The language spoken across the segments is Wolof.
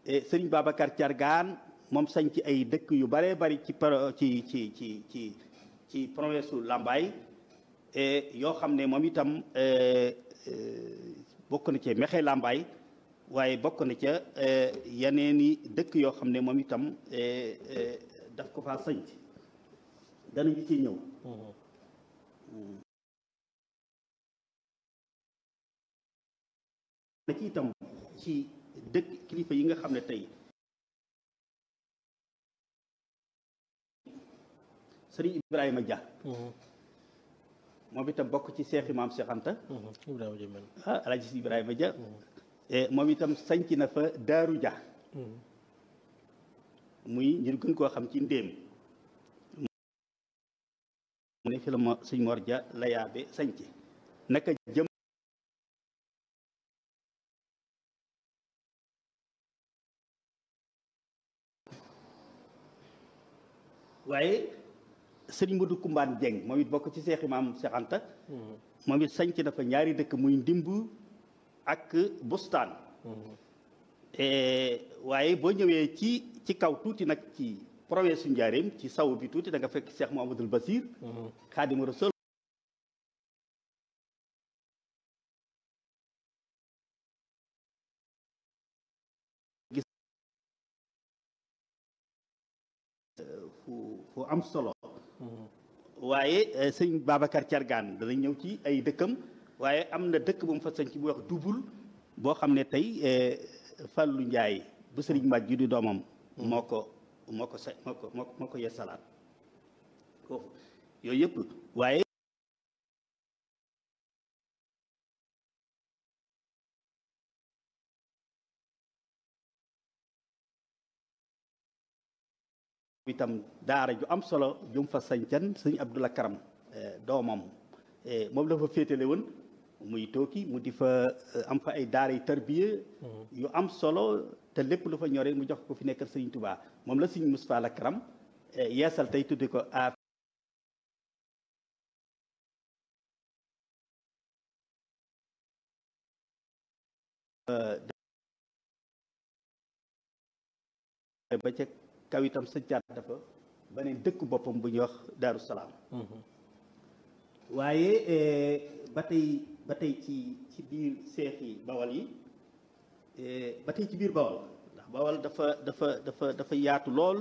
sëriñ Babacar Thiargane moom sañ ci ay dëkk yu baree bari ci ci ci ci ci ci province su Lambaye yoo xam ne moom itam bokk na ci Mexe Lambaye waaye bokk na ca yeneeni dëkk yoo xam ne moom itam daf ko faa sañc danañu ci ñëw na ci itam ci dëkk kilifa yi nga xam ne tey sëriñ Ibrahima Dia moom itam bokk ci seexi maam Seex Anta Ibrahima Dia mel ah alaaji si Ibrahima Dia moom itam sañc na fa Daaru Dia muy ñu gën koo xam ci ndéem mu ne fi la ma sëñ Mor Dia la yaabe sañc naka jëm waaye sëriñ Modou Kumbaan Jeng moom it bokk ci seexi maam Seex Anta moom it sañc na fa ñaari dëkk muy ndimb ak bustaan waaye boo ñëwee ci ci kaw tuuti nag ci province su Njaaréem ci saw bi tuuti da nga fekk Cheikh Mouhamadoul Basir Xaadimu Rasuul gis fu fu am solo waaye sëñ Babacar Thiargane danañ ñëw ci ay dëkkam waaye am na dëkk bu mu fa sañ ci bu wax dubul boo xam ne tey Fallou Ndiaye bu sëriñ Mbaj ju di doomam moo ko moo ko sa moo ko moo ko yeesalaat foofu yooyu yëpp waaye itam daara ju am solo jum fa sañcan sëñ Abdoulah Karam doomam moom la fa féetale woon muy tooki mu di fa am fa ay daara yu tarbiya yu am solo te lépp lu fa ñoree mu jox ko fi nekkal sëriñ Touba moom la sëriñ Moustapha la Karam yeesal tey tuddi ko a ba ca kaw itam sëccaat dafa beneen dëkk boppam bu ñuy wax Daaru Salaam waaye ba tey ba tey ci ci biir seexi bawal yi ba tey ci biir bawal ndax bawal dafa dafa dafa dafa yaatu lool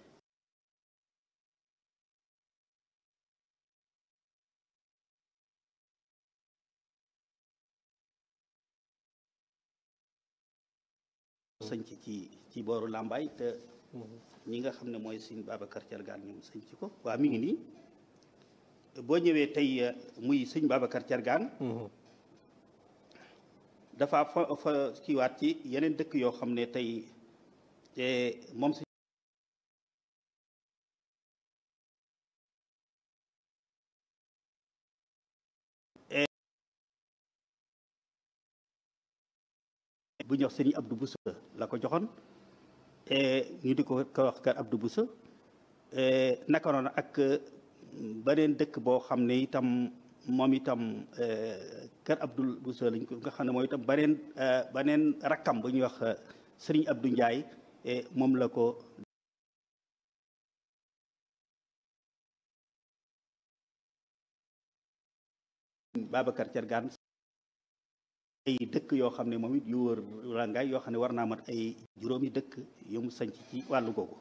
sañc ci ci booru làmbaay te ñi nga xam ne mooy sëñ Babacar Thiargane ñoom sañc ko waa mi ngi nii boo ñëwee tey muy sëñ Babacar Thiargane dafa fa fa kiiwaat ci yeneen dëkk yoo xam ne tey moom si bu ñu wax sëñ Abdou Boussa la ko joxoon ñu di ko ko wax kër Abdou Boussa naka noonu ak beneen dëkk boo xam ne itam moom itam kër Abdou Boussa lañ ko nga xam ne mooy itam beneen beneen rakkam bu ñuy wax Serigne Abdou Ndiaye moom la ko Babacar Thiargane ay dëkk yoo xam ne moom it yu wër rangaay yoo xam ne war naa mat ay juróomi dëkk yu mu sanc ci wàllu googu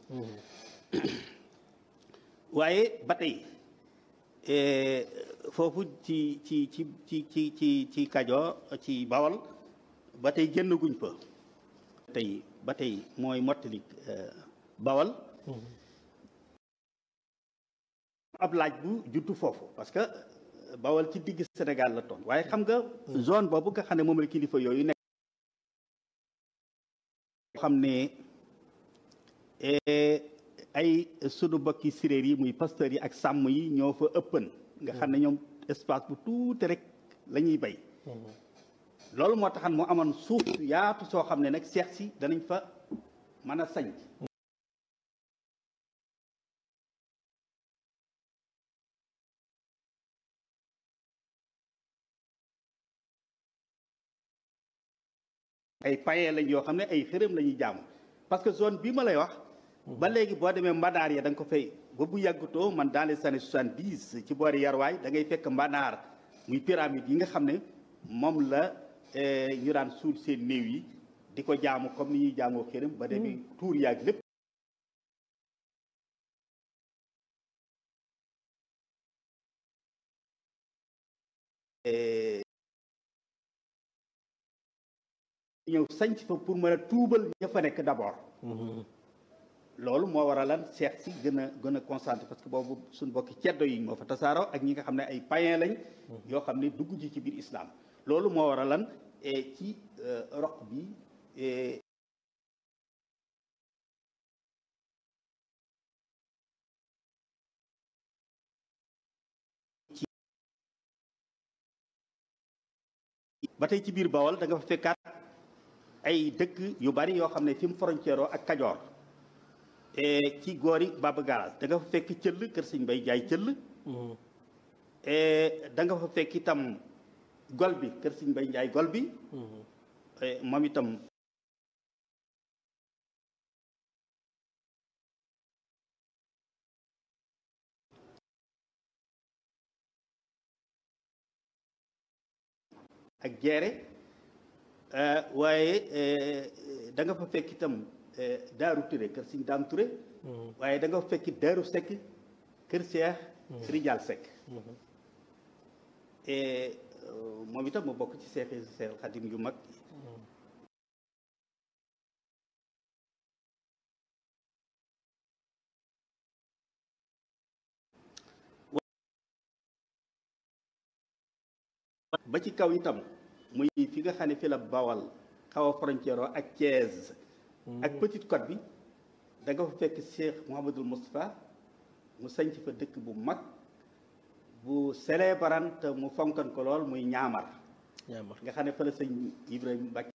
waaye ba tey foofu ci ci ci ci ci ci ci Kajoor ci Bawol ba tey génn guñ fa tey ba tey mooy mottali Bawol ab laaj bu juddu foofu parce que Bawol ci digg Sénégal la toon waaye xam nga zone boobu nga xam ne moom la kilifa yooyu nekk xam ne ay sunu bokki séréer yi muy pasteur yi ak sàmm yi ñoo fa ëppan nga xam ne ñoom espace bu tuuti rek la ñuy bay loolu moo taxan mu amoon suuf yaatu soo xam ne nag seex si danañ fa mën a sañ ay paye lañ yoo xam ne ay xërëm la ñuy jaamu parce que zone bii ma lay wax ba léegi boo demee mbanaar ya da nga ko fay ba bu yàggutoo man dans les années soixante dix ci boori yarwaay da ngay fekk mbanaar muy pyramide yi nga xam ne moom la ñu daan suul seen néew yi di ko jaamu comme ni ñuy jaamoo xërëm ba demee tuur yaag lépp ñëw sanc fa pour mën a tuubal ña fa nekk d'abord loolu moo war a lan seex si gën a gën a concentré parce que boobu suñu bokki ceddo yi moo fa tasaaroo ak ñi nga xam ne ay païen lañ yoo xam ne dugg ji ci biir islam loolu moo war a lan ci roq bi ba tey ci biir Bawol da nga fa fekkaat ay dëkk yu bari yoo xam ne fi mu frontière ak Kajoor ci góori Baba Gaal da nga fa fekk cëll kër sëñ Bay Jaay cëll da nga fa fekk itam gol bi kër sëñ Bay Jaay gol bi moom itam ak jeere waaye da nga fa fekk itam daaru Touré kër Sëñ Daam Touré waaye da nga fa fekk daaru Seck kër Seex Rijal Seck moom itam mu bokk ci seexi Seex Xadim yu mag ba ci kaw itam muy fi nga xam ne fi la Bawal xaw a frontière ak Thiès ak Petite Côte bi da nga fa fekk Cheikh Mouhamadul Moustapha mu sanc fa dëkk bu mag bu célébran te mu fonkan ko lool muy ñaamar ñaamar nga xam ne fa la sëñ Ibrahima Mbacke